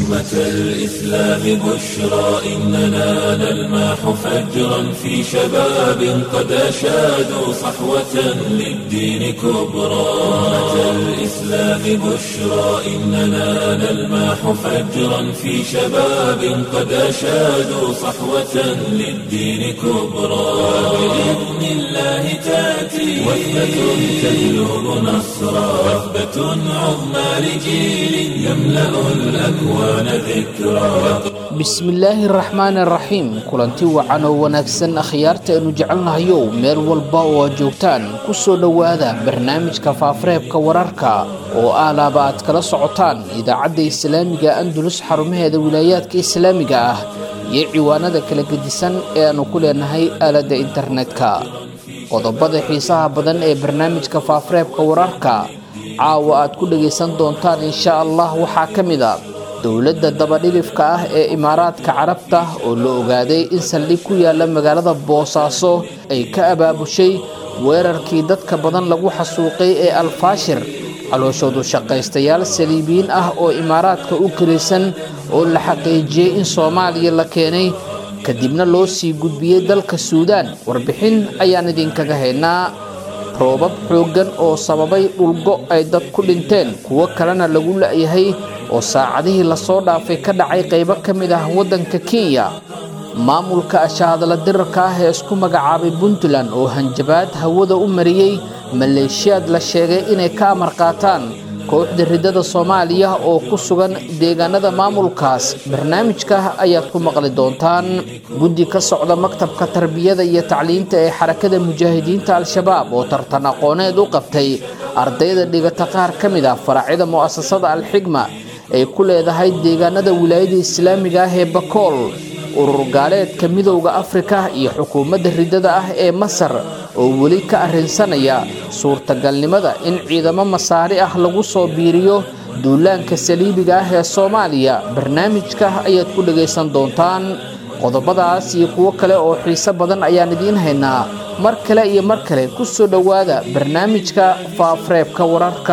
أمة الإسلام بشرى إننا نلمح فجرا في شباب قد أشادوا صحوة للدين كبرى أمة الإسلام بشرى إننا نلمح فجرا في شباب قد أشادوا صحوة للدين كبرى بإذن الله تأتي وثبة تجلب نصرا وثبة عظمى لجيل يملأ الأكوان ذكرا bismillaahi araxmaani araxiim kulanti wacan oo wanaagsan akhyaarta aynu jecelnahayow meel walba oo aad joogtaan ku soo dhowaada barnaamijka faafareebka wararka oo aalaaba aad kala socotaan idaacadda islaamiga andulus xarumaheeda wilaayaadka islaamiga ah iyo ciwaanada kala gedisan ee aannu ku leenahay aaladda internetka qodobada xiisaha badan ee barnaamijka faafareebka wararka caawa aad ku dhagaysan doontaan insha allah waxaa ka mid a dowladda dabadhilifka ah ee imaaraadka carabta oo la ogaaday in saldhig ku yaala magaalada boosaaso ay ka abaabushay weerarkii dadka badan lagu xasuuqay ee alfaashir calooshoodu shaqaystayaal saliibiyiin ah oo imaaraadka u kelisan oo la xaqiijiyey in soomaaliya la keenay kadibna loo sii gudbiyey dalka suudaan warbixin ayaan idinkaga haynaa roobab xooggan oo sababay dhulgo ay dad ku dhinteen kuwo kalena lagu la'yahay oo saacadihii lasoo dhaafay ka dhacay qaybo ka mid ah waddanka kenya maamulka ashaadala dirarka ah ee isku magacaabay puntland oo hanjabaad hawada u mariyey maleeshiyaad la sheegay inay ka amar qaataan kooxda riddada soomaaliya oo ku sugan deegaanada maamulkaas barnaamijka ayaad ku maqli doontaan guddi ka socda maktabka tarbiyada iyo tacliinta ee xarakada mujaahidiinta al-shabaab oo tartan aqooneed u qabtay ardayda dhigata qaar ka mid ah faracyada mu'asasada al-xigma ay ku leedahay deegaanada wilaayada islaamiga ah ee bakool urur gaaleedka midowda afrika iyo xukuumadda riddada ah ee masar oo weli ka arrinsanaya suurtagalnimada in ciidamo masaari ah lagu soo biiriyo duulaanka saliibiga ah ee soomaaliya barnaamijka ayaad ku dhagaysan doontaan qodobadaas iyo kuwo kale oo xiise badan ayaan idiin haynaa mar kale iyo mar kale ku soo dhowaada barnaamijka faafareebka wararka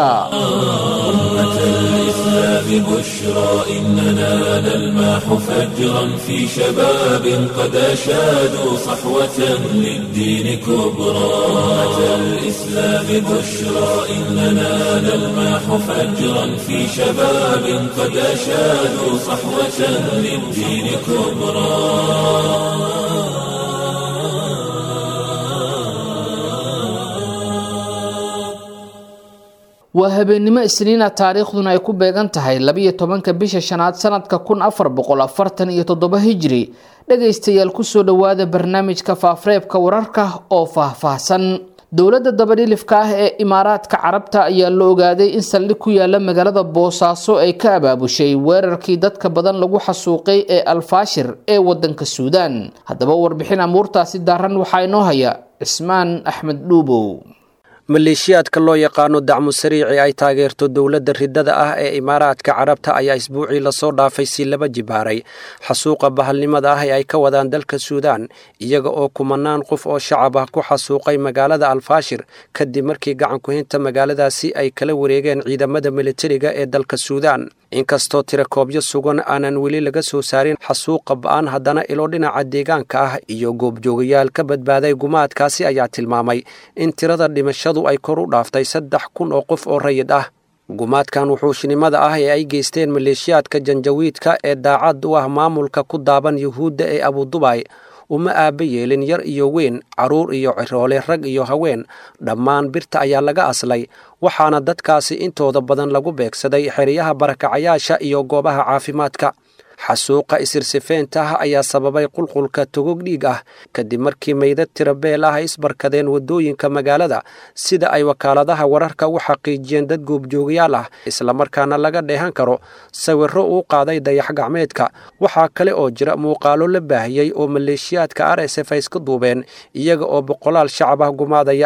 بشرى إننا نلمح فجرا في شباب قد أشادوا صحوة للدين كبرى أمة الإسلام بشرى إننا نلمح فجرا في شباب قد أشادوا صحوة للدين كبرى waa habeennimo isniina taariikhduna ay ku beegan tahay labiyo tobanka bisha shanaad sanadka kun afar boqol afartan iyo toddoba hijri dhagaystayaal kusoo dhowaada barnaamijka faafareebka wararka oo faahfaahsan dowladda dabadhilifka ah ee imaaraadka carabta ayaa la ogaaday in saldhig ku yaala magaalada boosaaso ay ka abaabushay weerarkii dadka badan lagu xasuuqay ee alfaashir ee wadanka suudaan haddaba warbixin amuurtaasi daaran waxaa inoo haya cismaan axmed dhuubow maleeshiyaadka loo yaqaano dacmu sariici ay taageerto dowladda riddada ah ee imaaraadka carabta ayaa isbuucii lasoo dhaafay si laba jibaaray xasuuqa bahalnimada ah ee ay ka wadaan dalka suudaan iyaga oo kumanaan qof oo shacab ah ku xasuuqay magaalada alfaashir kadib markii gacankuhinta magaaladaasi ay kala wareegeen ciidamada militariga ee dalka suudaan inkastoo tirakoobyo sugan aanan weli laga soo saarin xasuuqa ba-an haddana ilo dhinaca deegaanka ah iyo goobjoogayaal ka badbaaday gumaadkaasi ayaa tilmaamay in tirada dhimashadu ay kor u dhaaftay saddex kun oo qof oo rayid ah gumaadkan wuxuushinimada ah ee ay geysteen maleeshiyaadka janjawiidka ee daacad u ah maamulka ku daaban yuhuudda ee abudubay uma aaba yeelin yar iyo weyn carruur iyo ciroole rag iyo haween dhammaan birta ayaa laga aslay waxaana dadkaasi intooda badan lagu beegsaday xeryaha barakacayaasha iyo goobaha caafimaadka xasuuqa isirsifeynta ah ayaa sababay qulqulka togog dhiig ah kadib markii meydad tirabeel ah ay isbarkadeen waddooyinka magaalada sida ay wakaaladaha wararka u xaqiijiyeen dad goobjoogayaal ah islamarkaana laga dheehan karo sawirro uu qaaday dayax gacmeedka waxaa kale oo jira muuqaalo la baahiyey oo maleeshiyaadka r s f ay iska duubeen iyaga oo boqolaal shacab ah gumaadaya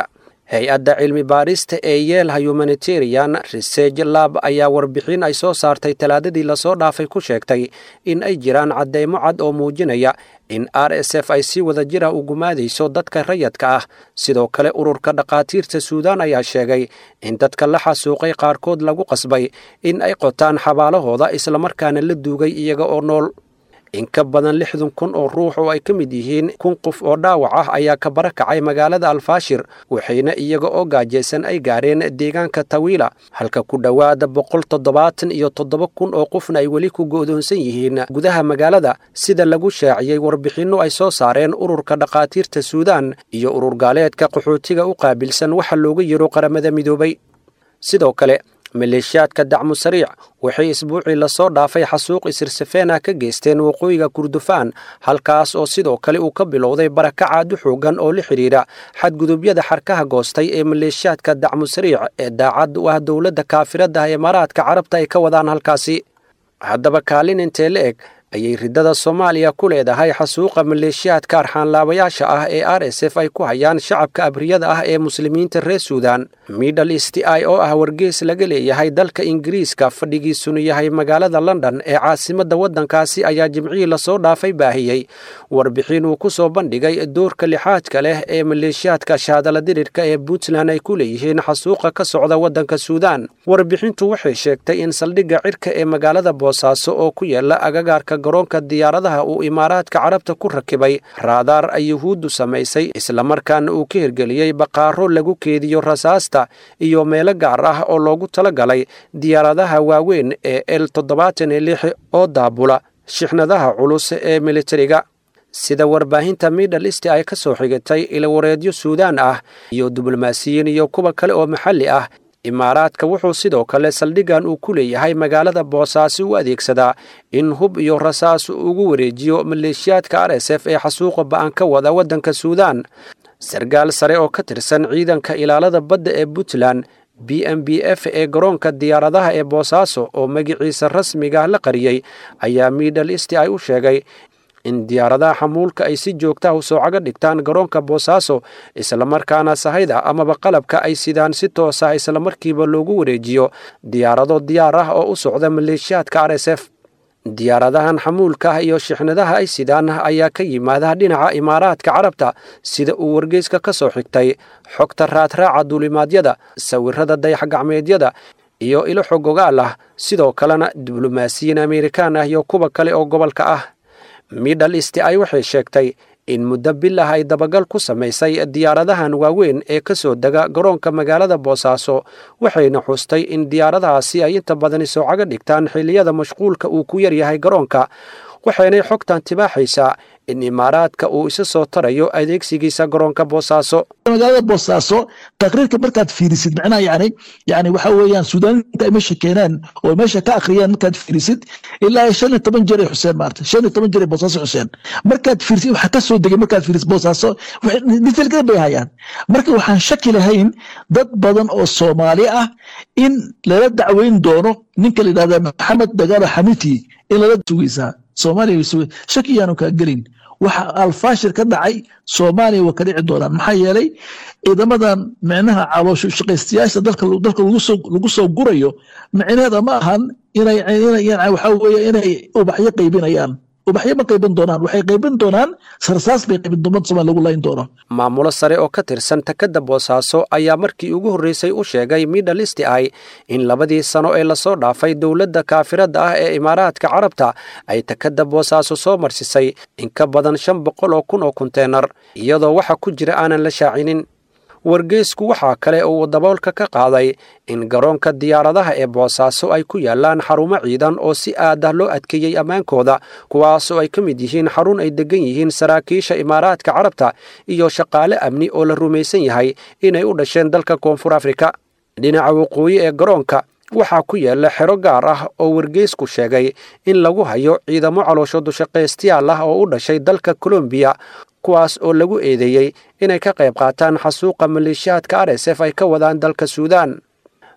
hay-adda cilmi baarista ee yeelha humanitarian research lab ayaa warbixin ay soo saartay talaadadii lasoo dhaafay ku sheegtay in ay jiraan cadeymo cad oo muujinaya in r s f ay si wada jira u gumaadayso dadka rayadka ah sidoo kale ururka dhakhaatiirta suudaan ayaa sheegay in dadka la xasuuqay qaarkood lagu qasbay in ay qotaan xabaalahooda islamarkaana la duugay iyaga oo nool in ka badan lixdan kun oo ruux oo ay ka mid yihiin kun qof oo dhaawac ah ayaa ka barakacay magaalada alfaashir waxayna iyaga oo gaajaysan ay gaareen deegaanka tawiila halka ku dhowaada boqol toddobaatan iyo toddoba kun oo qofna ay weli ku go'doonsan yihiin gudaha magaalada sida lagu shaaciyey warbixinno ay soo saareen ururka dhakhaatiirta suudaan iyo urur gaaleedka qaxootiga u qaabilsan waxa looga yiro qaramada midoobay sidoo kale maleeshiyaadka dacmu sariic waxay isbuucii lasoo dhaafay xasuuq isirsafeena ka geysteen waqooyiga kurdufaan halkaas oo sidoo kale uu ka bilowday barakacaadu xoogan oo la xidhiidha xadgudubyada xarkaha goostay ee maleeshiyaadka dacmu sariic ee daacad u ah dowladda kaafirada imaaraadka carabta ay ka wadaan halkaasi haddaba kaalin intee la eg ayay riddada soomaaliya ku leedahay xasuuqa maleeshiyaadka arxaanlaabayaasha ah ee r s f ay ku hayaan shacabka abriyada ah ee muslimiinta reer suudan middle east i oo ah wargees laga leeyahay dalka ingiriiska fadhigiisunu yahay magaalada london ee caasimadda waddankaasi ayaa jimcihii lasoo dhaafay baahiyey warbixin uu ku soo bandhigay doorka lixaadka leh ee maleeshiyaadka shaadala dirirka ee puntland ay ku leeyihiin xasuuqa ka socda waddanka suudan warbixintu waxay sheegtay in saldhigga cirka ee magaalada boosaaso oo ku yaala agagaarka garoonka diyaaradaha uu imaaraadka carabta ku rakibay raadaar ay yuhuuddu samaysay islamarkaana uu ka hirgeliyey baqaaro lagu keediyo rasaasta iyo meelo gaar ah oo loogu talagalay diyaaradaha waaweyn ee l toddobaatan iyo lix oo daabula shixnadaha culus ee militariga sida warbaahinta middle east ay ka soo xigatay ilawareedyo suudaan ah iyo diblomaasiyiin iyo kuwa kale oo maxalli ah imaaraadka wuxuu sidoo kale saldhiggan uu ku leeyahay magaalada boosaaso u adeegsadaa in hub iyo rasaas ugu wareejiyo maleeshiyaadka r s f ee xasuuqa ba'an ka wada waddanka suudaan sarkaal sare oo ka tirsan ciidanka ilaalada badda ee puntland b m b f ee garoonka diyaaradaha ee boosaaso oo magiciisa rasmiga la qariyey ayaa middle east ay u sheegay in diyaaradaha xamuulka ay si joogtaha u soocaga dhigtaan garoonka boosaaso islamarkaana sahayda amaba qalabka ay sidaan si toos ah islamarkiiba loogu wareejiyo diyaarado diyaar ah oo u socda maleeshiyaadka r s f diyaaradahan xamuulka ah iyo shixnadaha ay sidaan ayaa ka yimaada dhinaca imaaraadka carabta sida uu wargeyska ka soo xigtay xogta raadraaca duulimaadyada sawirada dayaxgacmeedyada iyo ilo xogogaal ah sidoo kalena diblomaasiyiin amerikaan ah iyo kuwa kale oo gobolka ah middle east ay waxay sheegtay in muddo bil ah ay dabagal ku samaysay diyaaradahan waaweyn ee ka soo dega garoonka magaalada boosaaso waxayna xustay in diyaaradahaasi ay inta badani soocaga dhigtaan xilliyada mashquulka uu ku yaryahay garoonka waxaynay xogtan tibaaxaysaa in imaaraadka uu isa soo tarayo adeegsigiisa garoonka boosaaso magaalada boosaaso taqriirka markaad fiirisid macnaha yani yani waxa weeyaan suudaaniinta ay meesha keenaan oo meesha ka akhriyaan markaad fiirisid ilaa shan iyo toban jeer ay xuseen maarta shan iyo toban jeer ay boosaaso xuseen markaad fiirisid waxaa ka soo degay markaad fiirisid boosaaso detailkada bay hayaan marka waxaan shaki lahayn dad badan oo soomaali ah in lala dacweyn doono ninka la yidhahda maxamed dagaalo xamiti in lala sugaysaa soomaaliya shaki yaanu kaa gelin waxa alfaashir ka dhacay soomaaliya waa ka dhici doonaan maxaa yeelay ciidamadan micnaha caloosho shaqaystayaasha dalka dalka lagu soo gurayo micneeda ma ahan inay waxa weeye inay ubaxyo qaybinayaan ubaxyo ma qaybin doonaan waxay qaybin doonaan sarsaas bay qaybin doonaan somaal lagu layn doono maamulo sare oo ka tirsan takadda boosaaso ayaa markii ugu horreysay u sheegay middle east i in labadii sano ee lasoo dhaafay dowladda kaafiradda ah ee imaaraadka carabta ay takadda boosaaso soo marsisay in ka badan shan boqol oo kun oo konteenar iyadoo waxa ku jira aanan la shaacinin wargeysku waxaa kale uu daboolka ka qaaday in garoonka diyaaradaha ee boosaaso ay ku yaalaan xarumo ciidan oo si aad ah loo adkeeyey ammaankooda kuwaasoo ay ka mid yihiin xarun ay deggan yihiin saraakiisha imaaraadka carabta iyo shaqaale amni oo la rumaysan yahay inay u dhasheen dalka koonfur afrika dhinaca waqooyi ee garoonka waxaa ku yaala xero gaar ah oo wargeysku sheegay in lagu hayo ciidamo caloosho dushaqaystayaal ah oo u dhashay dalka kolombiya kuwaas oo lagu eedeeyey inay ka qayb qaataan xasuuqa maleeshiyaadka r s f ay ka wadaan dalka suudaan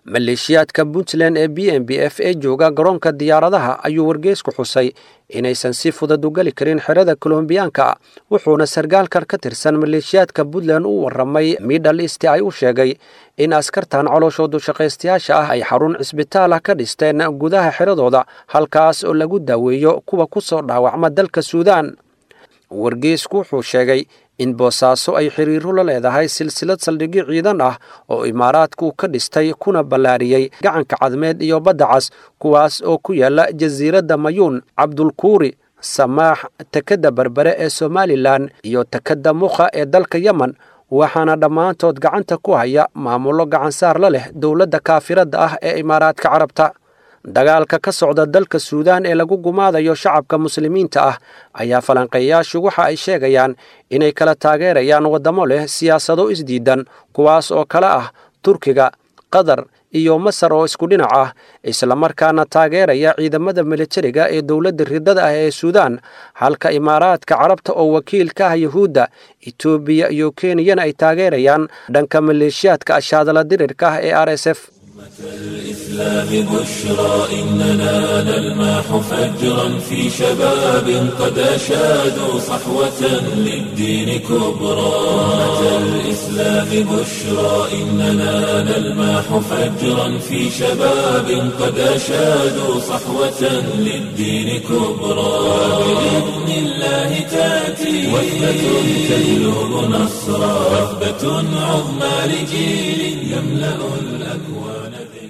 maleeshiyaadka puntland ee b m b f ee jooga garoonka diyaaradaha ayuu wargeysku xusay inaysan si fudud u geli karin xerada kolombiyaanka wuxuuna sargaalkan ka tirsan maleeshiyaadka puntland u warramay middle east ay u sheegay in askartan colooshoodu shaqaystayaasha ah ay xarun cisbitaal ah ka dhisteen gudaha xeradooda halkaas oo lagu daaweeyo kuwa ku soo dhaawacma dalka suudaan wargeysku wuxuu sheegay in boosaaso ay xiriiro la leedahay silsilad saldhigyo ciidan ah oo imaaraadku ka dhistay kuna ballaariyey gacanka cadmeed iyo badda cas kuwaas oo ku yaala jasiiradda mayuun cabdulkuuri samaax tekadda berbere ee somalilan iyo tekadda mukha ee dalka yemen waxaana dhammaantood gacanta ku haya maamullo gacansaar la leh dowladda kaafiradda ah ee imaaraadka carabta dagaalka ka socda dalka suudaan ee lagu gumaadayo shacabka muslimiinta ah ayaa falanqeeyaashu waxa ay sheegayaan inay kala taageerayaan waddamo leh siyaasado isdiidan kuwaas oo kale ah turkiga qatar iyo masar oo isku dhinac ah islamarkaana taageeraya ciidamada militariga ee dowladda ridada ah ee suudaan halka imaaraadka carabta oo wakiil ka ah yuhuudda etoobiya iyo kenyana ay taageerayaan dhanka maleeshiyaadka ashaadala dirirka ah ee r s f الإسلام بشرى إننا نلمح فجرا في شباب قد أشادوا صحوة للدين كبرى أمة الإسلام بشرى إننا نلمح فجرا في شباب قد أشادوا صحوة للدين كبرى بإذن الله تأتي وثبة تهلب نصرا وثبة عظمى لجيل يملأ الأكوان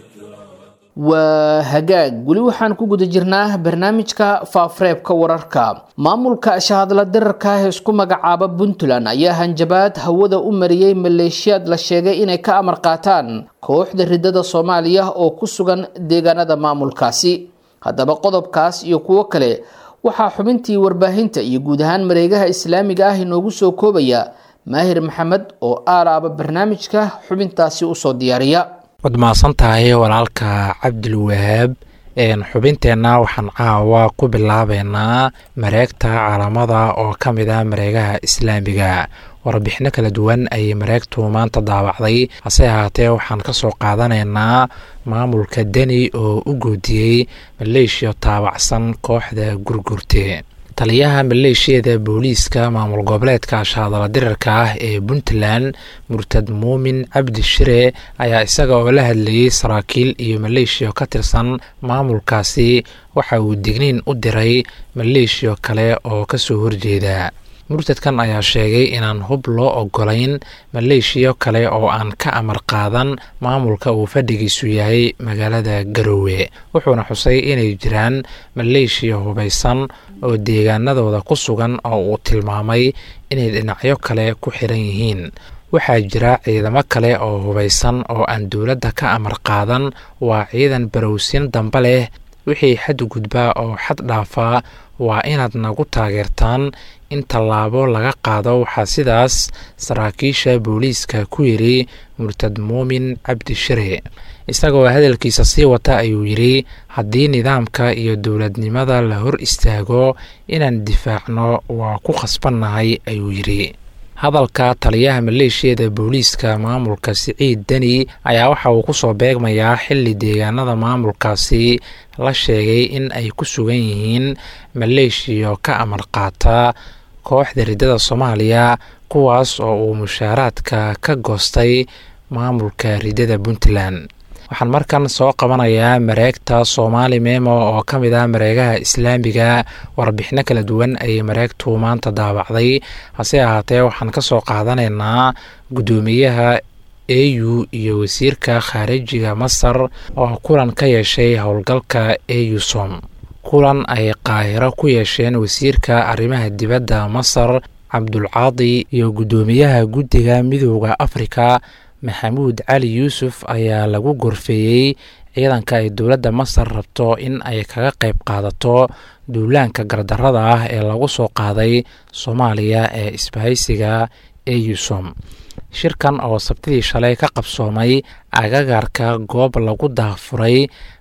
waa hagaag weli waxaan ku guda jirnaa barnaamijka faafareebka wararka maamulka shahadla dirarka ah ee isku magacaaba puntland ayaa hanjabaad hawada u mariyey maleeshiyaad la sheegay inay ka amar qaataan kooxda ridada soomaaliya oo ku sugan deegaanada maamulkaasi haddaba qodobkaas iyo kuwo kale waxaa xubintii warbaahinta iyo guud ahaan mareegaha islaamiga ah inoogu soo koobaya maahir maxamed oo aalaaba barnaamijka xubintaasi usoo diyaariya waad mahadsan tahay walaalka cabdilwahaab xubinteenna waxaan caawa ku bilaabeynaa mareegta caalamada oo ka mid ah mareegaha islaamiga warbixino kala duwan ayay mareegtu maanta daawacday hase ahaatee waxaan ka soo qaadanaynaa maamulka deni oo u goodiyey maleeshiya taabacsan kooxda gurgurte taliyaha maleeshiyada booliiska maamul goboleedka shaadala dirarka ah ee puntland murtad muumin cabdi shire ayaa isaga oo la hadlayey saraakiil iyo maleeshiya ka tirsan maamulkaasi waxa uu digniin u diray maleeshiya kale oo kasoo horjeeda murtadkan ayaa sheegay inaan hub loo ogolayn maleeshiya kale oo aan ka amar qaadan maamulka uu fadhigiisu yahay magaalada garowe wuxuuna xusay inay jiraan maleeshiya hubaysan oo deegaanadooda ku sugan oo uu tilmaamay inay dhinacyo kale ku xiran yihiin waxaa jira ciidamo kale oo hubaysan oo aan dowladda ka amar qaadan waa ciidan barowsin dambe leh wixii xadgudbaa oo xad dhaafaa waa inaad nagu taageertaan in tallaabo laga qaado waxaa sidaas saraakiisha booliiska ku yidhi murtad muumin cabdi shire isagoo hadalkiisa sii wata ayuu yidhi haddii nidaamka iyo dowladnimada la hor istaago inaan difaacno waa ku khasbannahay ayuu yidhi hadalka taliyaha maleeshiyada booliiska maamulka siciid deni ayaa waxa uu kusoo beegmayaa xili deegaanada maamulkaasi la sheegay in ay ku sugan yihiin maleeshiya ka amar qaata kooxda riddada soomaaliya kuwaas oo uu mushaaraadka ka goostay maamulka riddada puntland waxaan markan soo qabanayaa mareegta soomaali memo oo ka mid ah mareegaha islaamiga warbixino kala duwan ayay mareegtu maanta daawacday hase ahaatee waxaan ka soo qaadanaynaa guddoomiyaha a u iyo wasiirka khaarijiga masar oo kulan ka yeeshay howlgalka eusom kulan ay qaahiro ku yeesheen wasiirka arrimaha dibadda masar cabdulcaadi iyo guddoomiyaha guddiga midooda afrika maxamuud cali yuusuf ayaa lagu gorfeeyey ciidanka ay dowladda masar rabto in ay kaga qayb qaadato duulaanka gardarada ah ee lagu soo qaaday soomaaliya ee isbahaysiga eusom shirkan oo sabtidii shalay ka qabsoomay agagarka goob lagu daafuray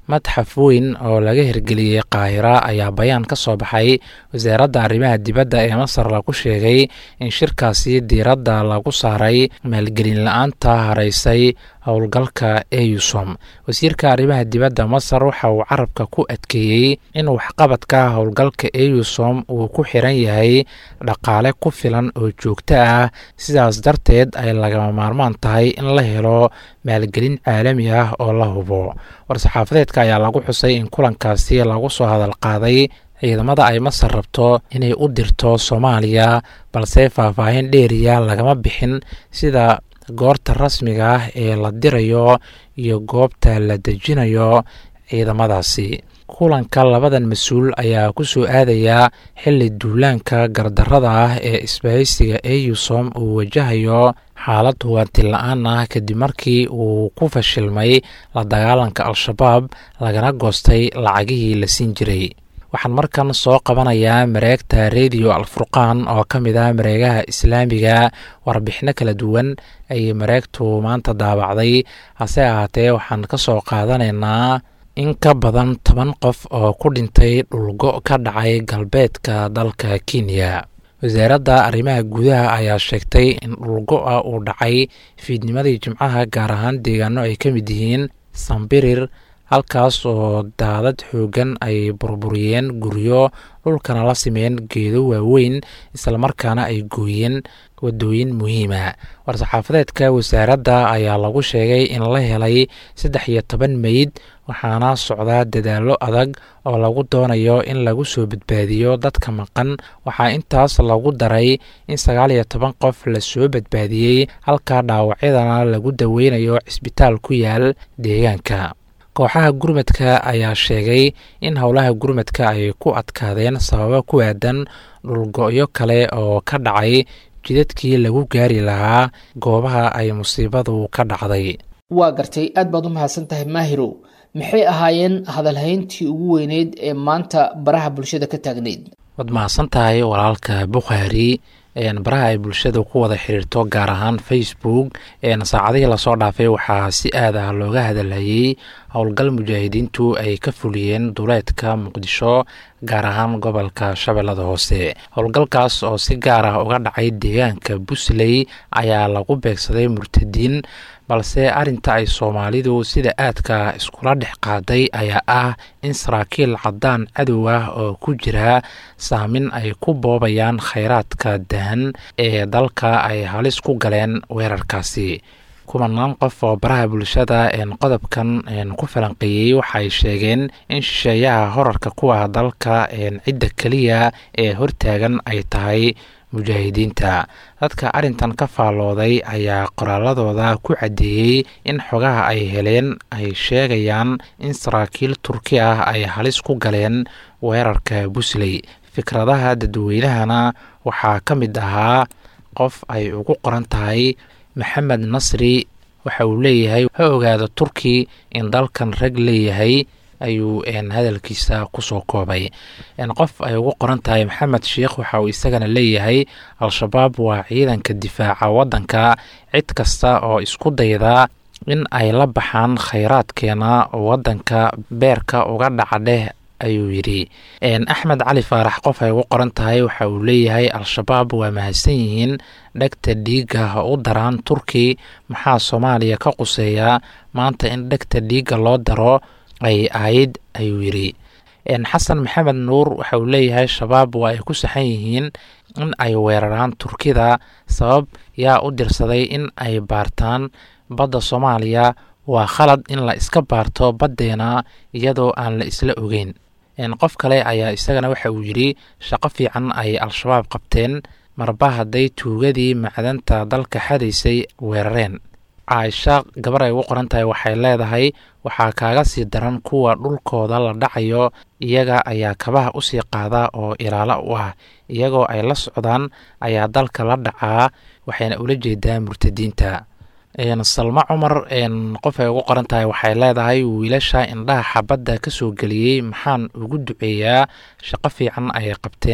madxaf weyn oo laga hirgeliyey qaahira ayaa bayaan ka soo baxay wasaaradda arrimaha dibadda ee masar lagu sheegay in shirkaasi diiradda lagu saaray maalgelin la-aanta haraysay howlgalka eusom wasiirka arrimaha dibadda masar waxa uu carabka ku adkeeyey in waxqabadka howlgalka eusom uu ku xiran yahay dhaqaale ku filan oo joogto ah sidaas darteed ay lagama maarmaan tahay in la helo maalgelin caalami ah oo la hubo war-saxaafadeedka ayaa lagu xusay in kulankaasi lagu soo hadal qaaday ciidamada ay masar rabto inay u dirto soomaaliya balse faahfaahin dheeriya lagama bixin sida goorta rasmiga ah ee la dirayo iyo goobta la dejinayo ciidamadaasi kulanka labadan mas-uul ayaa ku soo aadayaa xilli duulaanka gardarrada ah ee isbahaysiga eusom uu wajahayo xaalad huwanti la-aan ah kadib markii uu ku fashilmay la dagaalanka al-shabaab lagana goostay lacagihii la siin jiray waxaan markan soo qabanayaa mareegta rediyo alfurqaan oo ka mid ah mareegaha islaamiga warbixino kala duwan ayay mareegtu maanta daabacday hase ahaatee waxaan ka soo qaadanaynaa in ka badan toban qof oo ku dhintay dhulgo ka dhacay galbeedka dalka kenya wasaaradda arrimaha gudaha ayaa sheegtay in dhulgo-a uu dhacay fiidnimadii jimcaha gaar ahaan deegaano ay ka mid yihiin sambirir halkaas oo daadad xoogan ay burburiyeen guryo dhulkana la simeen geedo waaweyn islamarkaana ay gooyeen wadooyin muhiima war-saxaafadeedka wasaaradda ayaa lagu sheegay in la helay saddex iyo toban meyd waxaana socdaa dadaallo adag oo lagu doonayo in lagu soo badbaadiyo dadka maqan waxaa intaas lagu daray in sagaal iyo toban qof lasoo badbaadiyey halka dhaawacyadana lagu daweynayo cisbitaal ku yaal deegaanka kooxaha gurmadka ayaa sheegay in howlaha gurmadka ay ku adkaadeen sababo ku aadan dhulgo-yo kale oo ka dhacay jidadkii lagu gaari lahaa goobaha ay musiibadu ka dhacday waa gartay aad baad u mahadsan tahay maahirow maxay ahaayeen hadalhayntii ugu weyneyd ee maanta baraha bulshada ka taagneyd waad mahadsan tahay walaalka bukhaari baraha ay bulshada ku wada xiriirto gaar ahaan facebook saacadihii lasoo dhaafay waxaa si aad ah looga hadalhayey howlgal mujaahidiintu ay ka fuliyeen duleedka muqdisho gaar ahaan gobolka shabeellada hoose howlgalkaas oo si gaar ah uga dhacay deegaanka busley ayaa lagu beegsaday murtadiin balse arrinta ay soomaalidu sida aadka iskula dhex qaaday ayaa ah in saraakiil caddaan cadow ah oo ku jira saamin ay ku boobayaan khayraadka dahan ee dalka ay halis ku galeen weerarkaasi kumanaan qof oo baraha bulshada qodobkan ku falanqeeyey waxay sheegeen in shisheeyaha horarka ku ah dalka cidda keliya ee hortaagan ay tahay mujaahidiinta dadka arrintan ka faallooday ayaa qoraaladooda ku caddeeyey in xogaha ay heleen ay sheegayaan in saraakiil turki ah ay halis ku galeen weerarka busley fikradaha dadweynahana waxaa ka mid ahaa qof ay ugu qoran tahay maxamed nasri waxa uu leeyahay ha ogaado turki in dalkan rag leeyahay ayuu hadalkiisa kusoo koobay qof ay ugu qoran tahay maxamed sheikh waxa uu isagana leeyahay al-shabaab waa ciidanka difaaca waddanka cid kasta oo isku dayda in ay la baxaan khayraadkeena waddanka beerka uga dhaca dheh ayuu yidhi axmed cali faarax qof ay ugu qoran tahay waxa uu leeyahay al-shabaab waa mahadsan yihiin dhegta dhiigga ha u daraan turki maxaa soomaaliya ka quseeya maanta in dhegta dhiigga loo daro ay ahayd ayuu yidhi xasan maxamed nuur waxa uu leeyahay shabaab waa ay ku saxan yihiin in ay weeraraan turkida sabab yaa u dirsaday in ay baartaan badda soomaaliya waa khalad in la iska baarto baddeena iyadoo aan la isla ogeyn qof kale ayaa isagana waxa uu yidhi shaqo fiican ay al-shabaab qabteen marba hadday tuugadii macdanta dalka xadaysay weerareen caaisha gabar ay ugu qoran tahay waxay leedahay waxaa kaaga sii daran kuwa dhulkooda la dhacayo iyaga ayaa kabaha usii qaada oo ilaalo u ah iyagoo ay la socdaan ayaa dalka la dhacaa waxayna ula jeedaa murtadiinta salmo cumar qof ay ugu qoran tahay waxay leedahay wiilasha indhaha xabadda ka soo geliyey maxaan ugu duceeyaa shaqo fiican ayay qabteen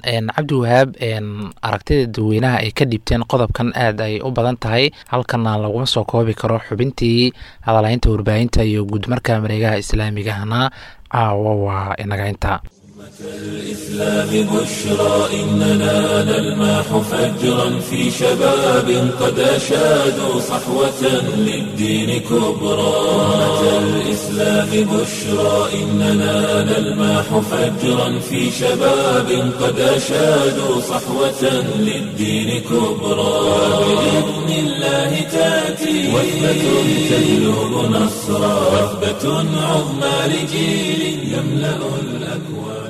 cabdiwahaab aragtida dadweynaha ay ka dhiibteen qodobkan aad ay u badan tahay halkana laguma soo koobi karo xubintii hadalaynta warbaahinta iyo guudmarka mareegaha islaamigahna caawa waa inagaynta الإسلام بشرى إننا نلماح فجرا في شباب قد أشادوا صحوة للدين كبرى أمة الإسلام بشرى إننا نلماح فجرا في شباب قد أشادوا صحوة للدين كبرى بإذن الله تأتي وثبة تجلب نصرا وثبة عظمى لجيل يملأ الأكوان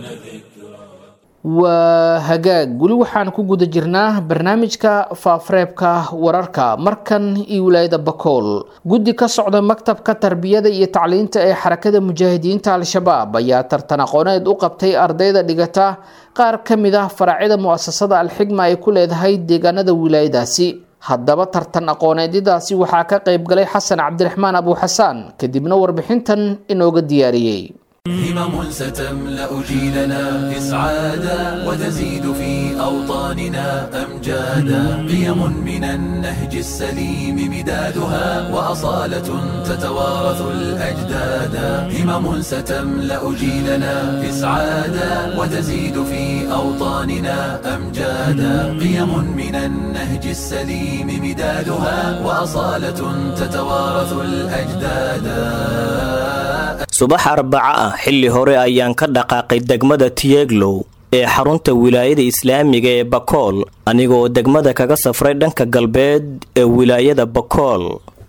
waa hagaag weli waxaan ku guda jirnaa barnaamijka faafareebka wararka markan iyo wilaayada bakool guddi ka socda maktabka tarbiyada iyo tacliinta ee xarakada mujaahidiinta al-shabaab ayaa tartan aqooneed u qabtay ardayda dhigata qaar ka mid ah faracyada mu'asasada alxigma ay ku leedahay deegaanada wilaayadaasi haddaba tartan aqooneedyadaasi waxaa ka qayb galay xasan cabdiraxmaan abuuxasaan kadibna warbixintan inooga diyaariyey همم ستملأ جيلنا إسعادا وتزيد في أوطاننا أمجادا قيم من النهج السليم مدادها وأصالة تتوارث الأجدادا همم ستملأ جيلنا إسعادا وتزيد في أوطاننا أمجادا قيم من النهج السليم مدادها وأصالة تتوارث الأجدادا subax arbaca ah xilli hore ayaan ka dhaqaaqay degmada tiyeglow ee xarunta wilaayada islaamiga ee bakool anigoo degmada kaga safray dhanka galbeed ee wilaayada bakool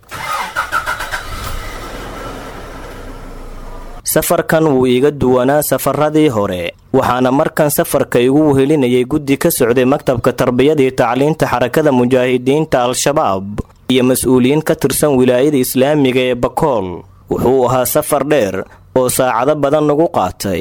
safarkan wuu iiga duwanaa safaradii hore waxaana markan safarka igu wehelinayay guddi ka socday maktabka tarbiyadii tacliinta xarakada mujaahidiinta al-shabaab iyo mas-uuliyiin ka tirsan wilaayada islaamiga ee bakool wuxuu ahaa safar dheer oo saacado badan nagu qaatay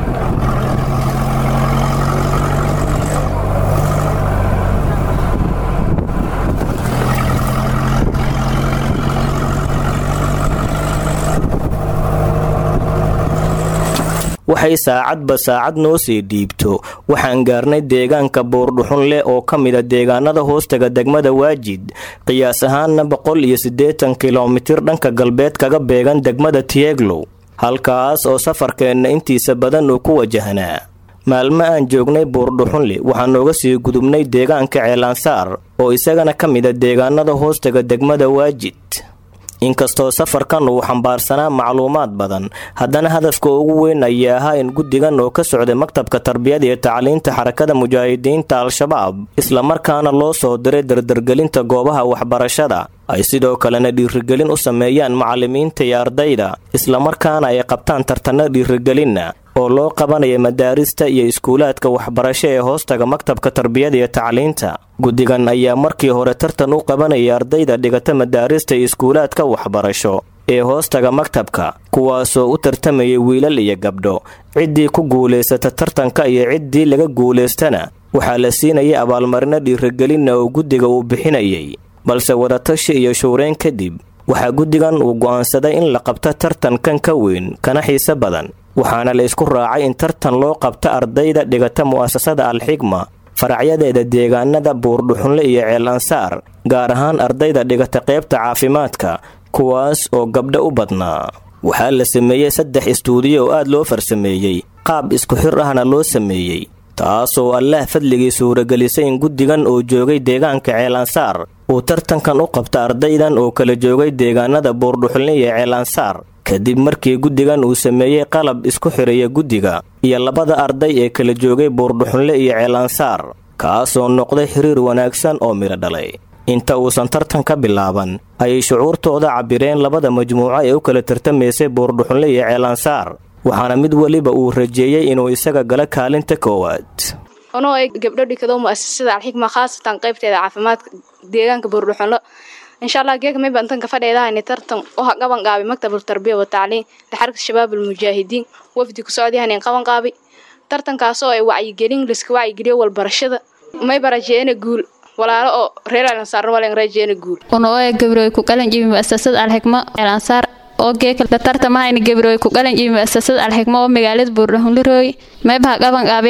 waxay saacadba saacad noo sii dhiibto waxaan gaarnay deegaanka buurdhuxun leh oo ka mida deegaanada hoostaga degmada waajid qiyaas ahaanna boqol iyo siddeetan kilomitir dhanka galbeed kaga beegan degmada tieglow halkaas oo safarkeenna intiisa badan uu ku wajahnaa maalmo aan joognay buurdhuxunle waxaan nooga sii gudubnay deegaanka ceelansaar oo isagana ka mida deegaanada hoostaga degmada waajid inkastoo safarkan uu xambaarsanaa macluumaad badan haddana hadafka ugu weyn ayaa ahaa in guddigan oo ka socday maktabka tarbiyada iyo tacliinta xarakada mujaahidiinta al-shabaab islamarkaana loo soo diray dardargelinta goobaha waxbarashada ay sidoo kalena dhiirigelin u sameeyaan macallimiinta iyo ardayda islamarkaana ay qabtaan tartanno dhiirigelinna oo loo qabanaya madaarista iyo iskuulaadka waxbarasho ee hoostaga maktabka tarbiyada iyo tacliinta guddigan ayaa markii hore tartan u qabanaya ardayda dhigata madaarista iyo iskuulaadka waxbarasho ee hoostaga maktabka kuwaasoo u tartamayay wiilal iyo gabdho ciddii ku guulaysata tartanka iyo ciddii laga guulaystana waxaa la siinayay abaalmarino dhiirigelinna oo guddiga uu bixinayay balse wadatashi iyo shuureyn kadib waxaa guddigan uu go'aansaday in la qabto tartankan ka weyn kana xiise badan waxaana la isku raacay in tartan loo qabto ardayda dhigata mu'asasada alxigma faracyadeeda deegaanada buurdhuxunle iyo ceel ansaar gaar ahaan ardayda dhigata qaybta caafimaadka kuwaas oo gabdho u badnaa waxaa la sameeyey saddex istuudiyo oo aad loo farsameeyey qaab isku xir ahna loo sameeyey taasoo allaah fadligii suuragelisay in guddigan oo joogay deegaanka ceelansaar uu tartankan u qabta ardaydan oo kala joogay deegaanada buurdhuxulne iyo ceelansaar kadib markii guddigan uu sameeyey qalab isku xiraya guddiga iyo labada arday ee kala joogay buurdhuxunle iyo ceelansaar kaasoo noqday xiriir wanaagsan oo midho dhalay inta uusan tartan ka bilaaban ayay shucuurtooda cabbireen labada majmuuco ee u kala tartamaysay buurdhuxunle iyo ceelansaar waxaana mid weliba uu rajeeyey inuu isaga gala kaalinta koowaad anoo ay gabdho dhigado mu'asasada alxikma khaasatan qaybteeda caafimaadka deegaanka buurdhuxunlo insha allah geeka may bantanka fadheedahayni tartan oo ha qaban qaabi maktabul tarbiya wa tacliin lixarka shabaab almujaahidiin wafdi ku socdayahanin qaban qaabi tartankaasoo ay wacyigelin liska wacyigeliyo walbarashada may barajeena guul walaalo oo reer alansaarna walen rajeena guul unooe gabroy ku qalan jibi mu'asasada alxikma alansaar oo geeka la tartamahayni gabroy ku qalan jibi mu'asasada alxikma oo magaalada buurdhuxunlo roogi maybaha qaban qaabiyey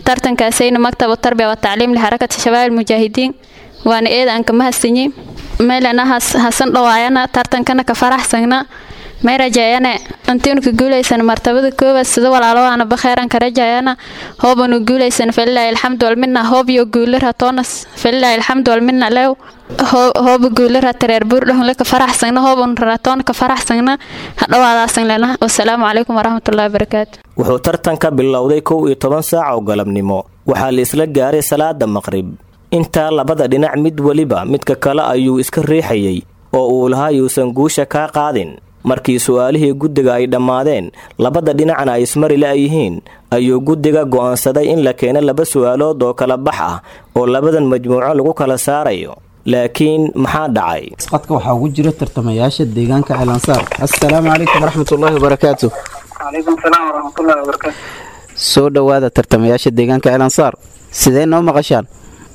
tartankaasayna maktabu tarbiya wa tacliim lixarakati shabaab almujaahidiin waana eeda aan kama hasanyi meelana hasan dhawaayana tartankana ka faraxsagna may rajeeyane intiinu ka guulaysan martabada koowaad sida walaalowaana bakheeran ka rajeeyana hoobanu guulaysan falilaahi alxamdu walmina hoob iyo guulara toonas falilaahi alxamdu walmina lew hooba guulara tareer buurdhahunle ka faraxsagna hoobanu raratoona ka faraxsagna hadhawaadaasan lena wasalaamu calaykum waraxmatullahi wabarakaatu wuxuu tartanka bilowday kow iyo toban saac oo galabnimo waxaa la isla gaaray salaada maqrib intaa labada dhinac mid weliba midka kale ayuu iska riixayay oo uu lahaa yuusan guusha kaa qaadin markii su-aalihii guddiga ay dhammaadeen labada dhinacna ay ismari la-yihiin ayuu guddiga go'aansaday in la keeno laba su-aalood oo kala bax ah oo labadan majmuuco lagu kala saarayo laakiin maxaa dhacay qadka waxaa ugu jira tartamayaasha deegaanka ceelansaar assalaamu calaykum waraxmatullaahi wabarakaatu calaykum salaam waraxmatullaahi wabarakaatu soo dhowaada tartamayaasha deegaanka ceelansaar sidee noo maqashaan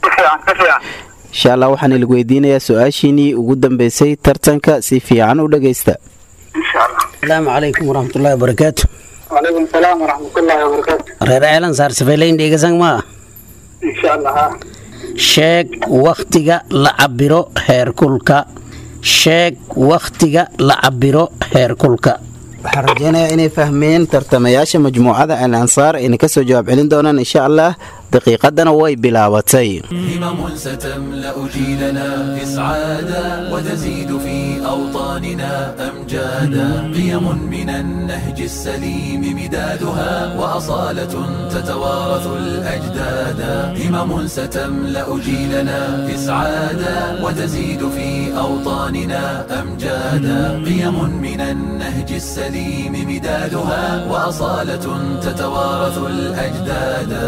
insha allah waxaan ilig weydiinayaa su-aashiinii ugu dambeysay tartanka si fiican u dhagaysta asalaamu calaykum waraxmatullaahi wabarakaatu calaykum salaam waraxmatullaahi wabarakaatu reer ceelan saar safaylayn dheegasan maa insha allah ha sheeg wakhtiga la cabiro heerkulka sheeg wakhtiga la cabiro heerkulka waxaan rajeynayaa inay fahmeen tartamayaasha majmuucada al ansaar ayna kasoo jawaab celin doonaan insha allah daqiiqadana way bilaabatay همم ستملأ جيلنا إسعادا وتزيد في أوطاننا أمجادا قيم من النهج السليم مدادها وأصالة تتوارث الأجدادا همم ستملأ جيلنا إسعادا وتزيد في أوطاننا أمجادا قيم من النهج السليم مدادها وأصالة تتوارث الأجدادا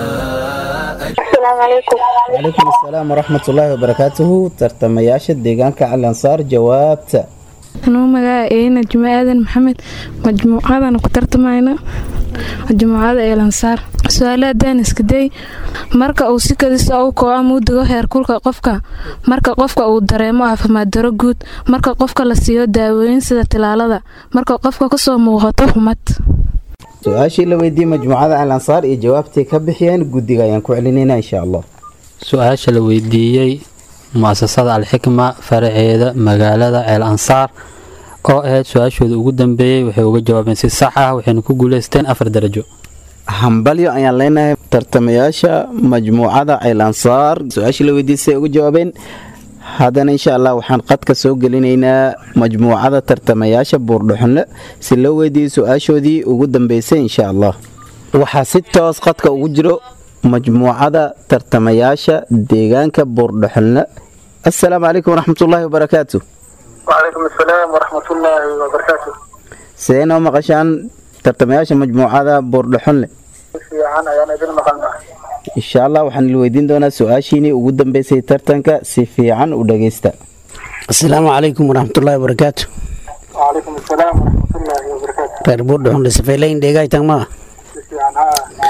السلام عليكم calaykum assalaam waraxmatullaahi wabarakaatuhu tartamayaasha deegaanka al ansaar jawaabta anuu magaca eena juma aadan maxamed majmuucadana ku tartamayna majmuucada eelansaar su-aalaha daaniskaday marka uu si kadisa u kooca muudigo heerkulka qofka marka qofka uu dareemo caafimaad daro guud marka qofka la siiyo daawooyin sida tilaalada marka qofka kasoo muuqato xumad su-aashii la weydiiyey majmuucada al ansaar iyo jawaabtay ka bixiyeen guddiga ayaan ku celinayna insha allah su-aasha la weydiiyey muasasada alxikma faraceeda magaalada ceel ansaar oo ahayd su-aashooda ugu dambeeyey waxay uga jawaabeen si sax ah waxayna ku guuleysteen afar darajo hambalyo ayaan leenahay tartamayaasha majmuucada ceel ansaar su-aashii la weydiiyey siday uga jawaabeen haddana insha allah waxaan qadka soo gelinaynaa majmuucada tartamayaasha buurdhuxunle si loo weydiiyey su-aashoodii ugu dambeysay insha allah waxaa si toos qadka ugu jiro majmuucada tartamayaasha deegaanka buurdhuxunle assalaamu calaykum waraxmatullaahi wabarakaatu وعليكم السلام ورحمة الله وبركاته sidee noo maqashaan tartamayaasha majmuucada buurdhuxunle في عنا يعني إذن مقالنا insha allah waxaan il weydiin doonaa su-aashiinii ugu dambeysay tartanka si fiican u dhagaysta asalaamu calaykum waraxmatullaahi wabarakaatu وعليكم السلام ورحمة الله وبركاته reer buurdhuxunle safaylayn dheegaytan maa في عنها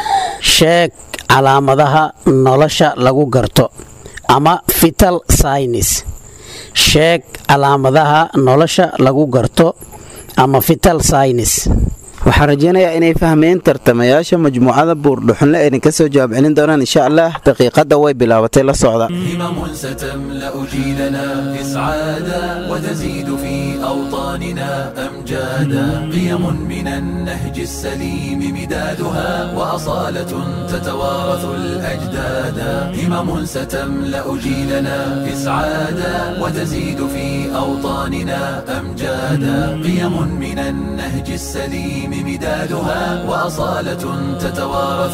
sheeg calaamadaha nolosha lagu garto ama vital science sheeg calaamadaha nolosha lagu garto ama vital science waxaan rajeynayaa inay fahmeen tartamayaasha majmuucada buurdhuxunle ayna kasoo jawaab celin doonaan insha allah daqiiqadda way bilaabatay la socda همم ستملأ جيلنا إسعادا وتزيد في أوطاننا أمجادا قيم من النهج السليم مدادها وأصالة تتوارث الأجدادا همم ستملأ جيلنا إسعادا وتزيد في أوطاننا أمجادا قيم من النهج السليم مدادها وأصالة تتوارث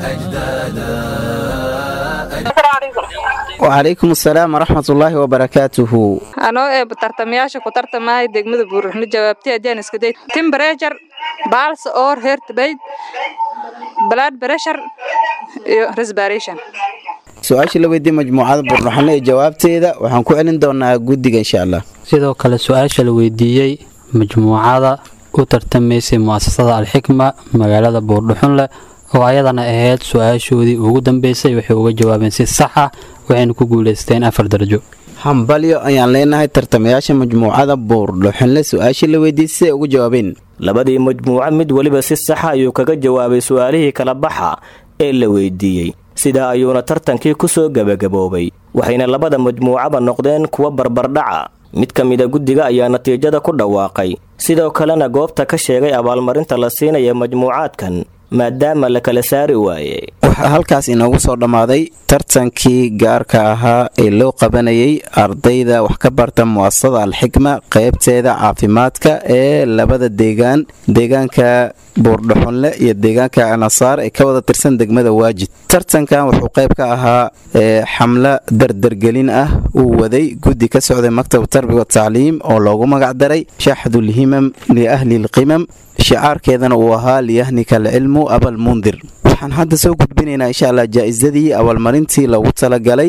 الأجدادا wacalaykum assalaam waraxmatullaahi wabarakaatuhu anoo ee tartamayaasha ku tartamaya degmada buuruxno jawaabtay haddii aan iska day temperature pulse or heart rate blood pressure iyo respiration su-aashii la weydiiyey majmuucada buurdhuxunle ee jawaabteeda waxaan ku celin doonaa guddiga insha allah sidoo kale su-aasha la weydiiyey majmuucada u tartamaysay muasasada alxikma magaalada buurdhuxunle oo ayadana ahayd su-aashoodii ugu dambeysay waxay uga jawaabeen si sax ah waxayna ku guuleysteen afar darajo hambalyo ayaan leenahay tartamayaasha majmuucada buurdhuxunle su-aashii la weydiiyey siday ugu jawaabeen labadii majmuuco mid weliba si saxa ayuu kaga jawaabay su-aalihii kala baxa ee la weydiiyey sidaa ayuuna tartankii ku soo gebagaboobay waxayna labada majmuucaba noqdeen kuwa barbardhaca mid ka mida guddiga ayaa natiijada ku dhawaaqay sidoo kalena goobta ka sheegay abaalmarinta la siinaya majmuucaadkan maadaama la kala saari waaye waxaa halkaas inoogu soo dhammaaday tartankii gaarka ahaa ee loo qabanayay ardayda wax ka barta mu'asasada alxikma qaybteeda caafimaadka ee labada deegaan deegaanka buurdhaxunle iyo deegaanka anasaar ee ka wada tirsan degmada waajid tartankan wuxuu qayb ka ahaa xamlo dardargelin ah uu waday guddi ka socday maktab tarbiya watacliim oo loogu magacdaray shaxdulhimam liahli lqimam shicaarkeedana uu ahaa liyahnika alcilmu abalmundir waxaan hadda soo gudbinaynaa insha allah jaa-isadii abaalmarintii loogu talagalay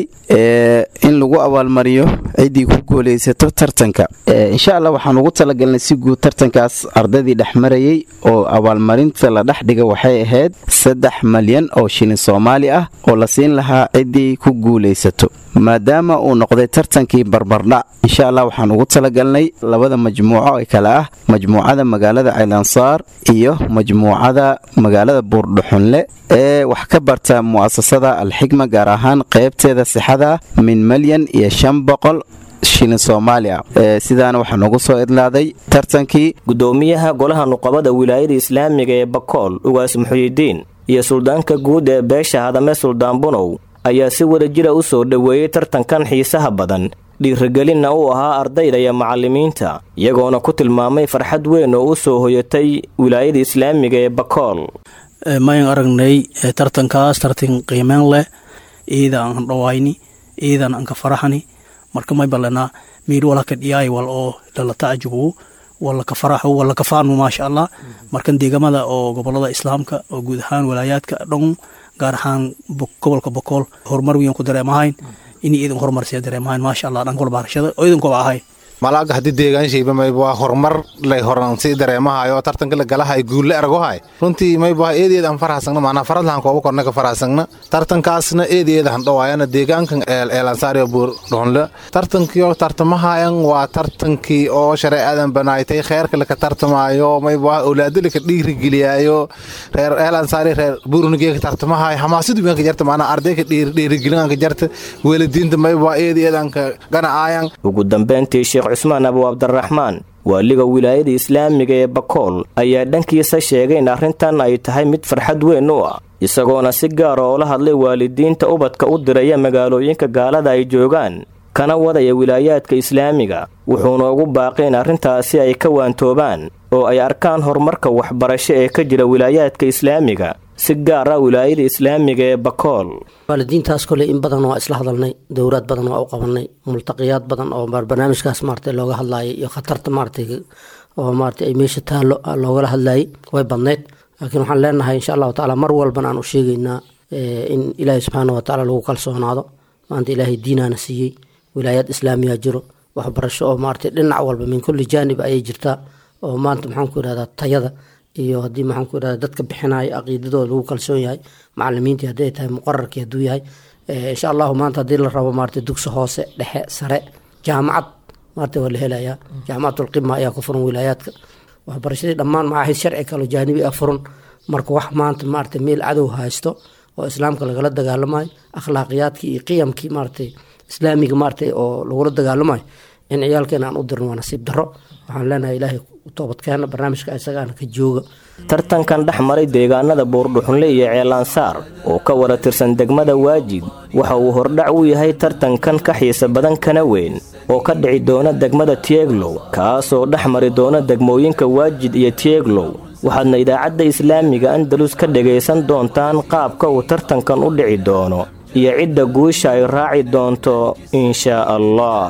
in lagu abaalmariyo ciddii ku guulaysato tartanka insha allah waxaan ugu talagalnay si guud tartankaas ardaydii dhexmarayay oo abaalmarinta la dhex dhiga waxay ahayd saddex malyan oo shilin soomaali ah oo la siin lahaa ciddii ku guulaysato maadaama uu noqday tartankii barbardhac insha allah waxaan ugu talagalnay labada majmuuco ee kale ah majmuucada magaalada caylansaar iyo majmuucada magaalada buurdhuxunle ee wax ka barta mu'asasada alxikma gaar ahaan qaybteeda sixada min malyan iyo shan boqol shilin soomaaliya sidaana waxaa noogu soo idlaaday tartankii gudoomiyaha golaha nuqabada wilaayada islaamiga ee bakool ugaas muxuyidiin iyo suldaanka guud ee beesha hadame suldaan bunow ayaa si wada jira u soo dhoweeyey tartankan xiisaha badan dhiirigelinna uu ahaa ardayda iyo macallimiinta iyagoona ku tilmaamay farxad weyn oo u soo hoyatay wilaayada islaamiga ee bakool mayn aragnay tartankaas tartan qiimeen leh iida aan dhawayni iidan aan ka faraxani marka may balanaa miir wala ka dhiyaay wal oo lala tacajubu wala ka faraxo wala ka faanu maasha allah markan deegamada oo gobolada islaamka oo guud ahaan walaayaadka dhan gaar ahaan gobolka bokool horumar weyn ku dareemahayn inay idin horumarsiya dareemahayn maasha allah dhanka walbaarashada oo idinkuba ahay malaaga haddii deegaanshiiba mayba waa horumar lay horansi dareemahayo tartanka la galahay guulle argohay runtii mayba eedeed aan farahsagna macnaa faradlahan kooba korna ka farahsagna tartankaasna eedeeda han dhawaayana deegaankan eelansaariyo buur dhonle tartankiyo tartamahayan waa tartankii oo shareecadan banaaytay kheerka laka tartamaayo mayba awlaado laka dhiirigeliyaayo reer eelansaari reer buurunigeeka tartamahayo hamaasadu wianka jarta macnaa ardayka dhiirigelinanka jarta weeladiinta mayba eedeedanka ganacaayan ugu dambeyntii sheekh cusmaan abu cabdiraxmaan waaliga wilaayada islaamiga ee bakool ayaa dhankiisa sheegay in arrintan ay tahay mid farxad weyn u ah isagoona si gaara oo la hadlay waalidiinta ubadka u diraya magaalooyinka gaalada ay joogaan kana wadaya wilaayaadka islaamiga wuxuuna ugu baaqay in arrintaasi ay ka waantoobaan oo ay arkaan horumarka waxbarasho ee ka jira wilaayaadka islaamiga si gaar ah wilaayada islaamiga ee bakool waalidiintaas koley in badan waa isla hadalnay dowraad badan waa u qabanay multaqiyaad badan oo barnaamijkaas maarata looga hadlayay iyo khatarta maarata oo maarata ay meesha taallo loogala hadlayay way badnayd laakiin waxaan leenahay insha allahu tacaala mar walbana aan u sheegaynaa in ilaahay subxaana wa tacaala lagu kalsoonaado maanta ilaahay diinaana siiyey wilaayaad islaamiya jiro waxbarasho oo maarata dhinac walba min kulli jaanib ayay jirtaa oo maanta maxaan ku idhahdaa tayada iyo haddii maxaan ku idhahda dadka bixinaya caqiidadooda lagu kalsoon yahay macalimiintii hadday tahay muqararkii hadduu yahay insha allahu maanta haddii la rabo maarata dugsi hoose dhexe sare jaamacad maarata waa la helayaa jaamacatulqima ayaa ku furan wilaayaadka waxbarashadii dhammaan macaahid sharci kaloo jaanibi ah furan marka wax maanta maarata meel cadow haysto oo islaamka lagala dagaalamayo akhlaaqiyaadkii iyo qiyamkii maarata islaamiga maarata oo lagula dagaalamayo in ciyaalkeena aan u dirno waa nasiib darro waxaan leenahay ilaahay toobadkeena barnaamijka isagaana ka jooga tartankan dhex maray deegaanada buurdhuxunle iyo ceelansaar oo ka wada tirsan degmada waajid waxa uu hordhac u yahay tartankan ka xiisa badan kana weyn oo ka dhici doona degmada tieglow kaasoo dhex mari doona degmooyinka waajid iyo tieglow waxaadna idaacadda islaamiga andalus ka dhegaysan doontaan qaabka uu tartankan u dhici doono iyo cidda guusha ay raaci doonto inshaa allah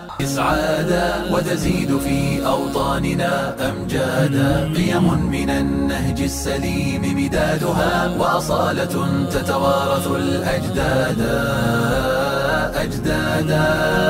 إسعادا وتزيد في أوطاننا أمجادا قيم من النهج السليم مدادها وأصالة تتوارث الأجدادا أجدادا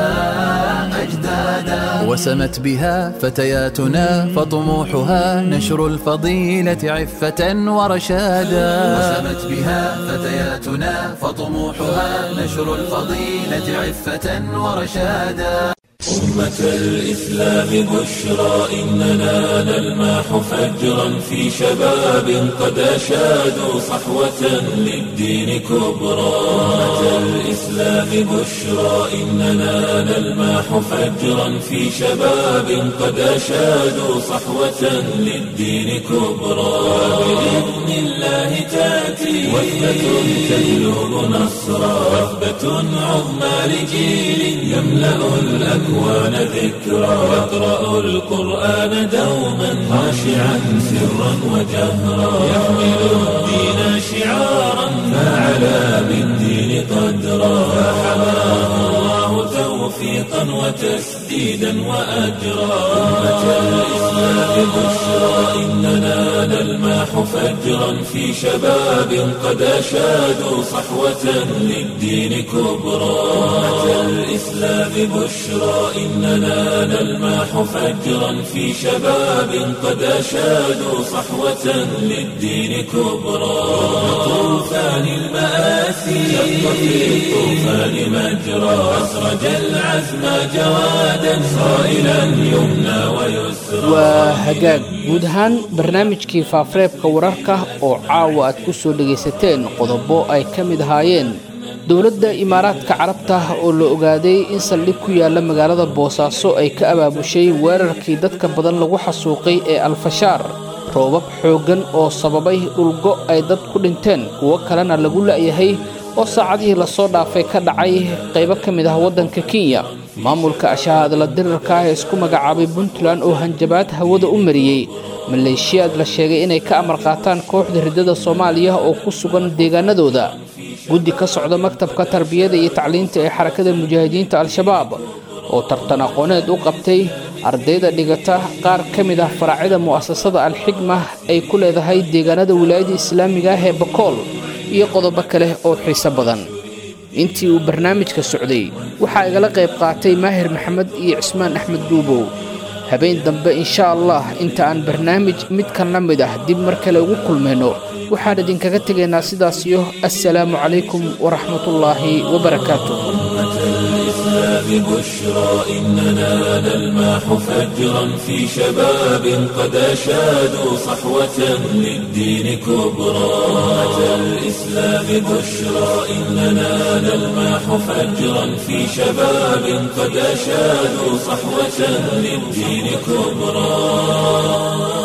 أجدادا وسمت بها فتياتنا فطموحها نشر الفضيلة عفة ورشادا وسمت بها فتياتنا فطموحها نشر الفضيلة عفة ورشادا أمة الإسلام بشرى إننا نلمح فجرا في شباب قد أشادوا صحوة للدين كبرى أمة الإسلام بشرى إننا نلمح فجرا في شباب قد أشادوا صحوة للدين كبرى بإذن الله تأتي وثبة تجلب نصرا وثبة عظمى لجيل يملأ الأكوان ذكرا يقرأ القرآن دوما خاشعا سرا وجهرا يحمل الدين شعارا فعلى بالدين قدرا فحماه الله توفيقا وتسديدا وأجرا أمة الإسلام بشرى إننا نلمح فجرا في شباب قد أشادوا صحوة للدين كبرى أمة الإسلام بشرى إننا نلمح فجرا في شباب قد أشادوا صحوة للدين كبرى طوفان المآسي شق في الطوفان مجرى أسرج العزم جوادا صائلا يمنى ويسرى waa hagaag guud ahaan barnaamijkii faafareebka wararka oo caawa aad ku soo dhegaysateen qodobo ay ka mid ahaayeen dowladda imaaraadka carabta oo la ogaaday in saldhig ku yaala magaalada boosaaso ay ka abaabushay weerarkii dadka badan lagu xasuuqay ee alfashaar roobab xooggan oo sababay dhulgo ay dad ku dhinteen kuwo kalena lagu la'yahay oo saacadihii lasoo dhaafay ka dhacay qaybo ka mid ah waddanka kenya maamulka ashahaadla dirarka ah ee isku magacaabay puntland oo hanjabaad hawada u mariyey maleeshiyaad la sheegay inay ka amar qaataan kooxda riddada soomaaliya oo ku sugan deegaanadooda guddi ka socda maktabka tarbiyada iyo tacliinta ee xarakada mujaahidiinta al-shabaab oo tartan aqooneed u qabtay ardayda dhigata qaar ka mid ah faraacida mu'asasada al-xigma ay ku leedahay deegaanada wilaayada islaamiga ah ee bakool iyo qodobo kale oo xiiso badan intii uu barnaamijka socday waxaa igala qayb qaatay maahir maxamed iyo cismaan axmed duubow habeen dambe insha allah inta aan barnaamij midkan la mid ah dib mar kale ugu kulmayno waxaan idinkaga tegaynaa sidaas iyo assalaamu calaykum waraxmatullaahi wabarakaatuh الإسلام بشرى إننا نلمح فجرا في شباب قد أشادوا صحوة للدين كبرى أمة الإسلام بشرى إننا نلمح فجرا في شباب قد أشادوا صحوة للدين كبرى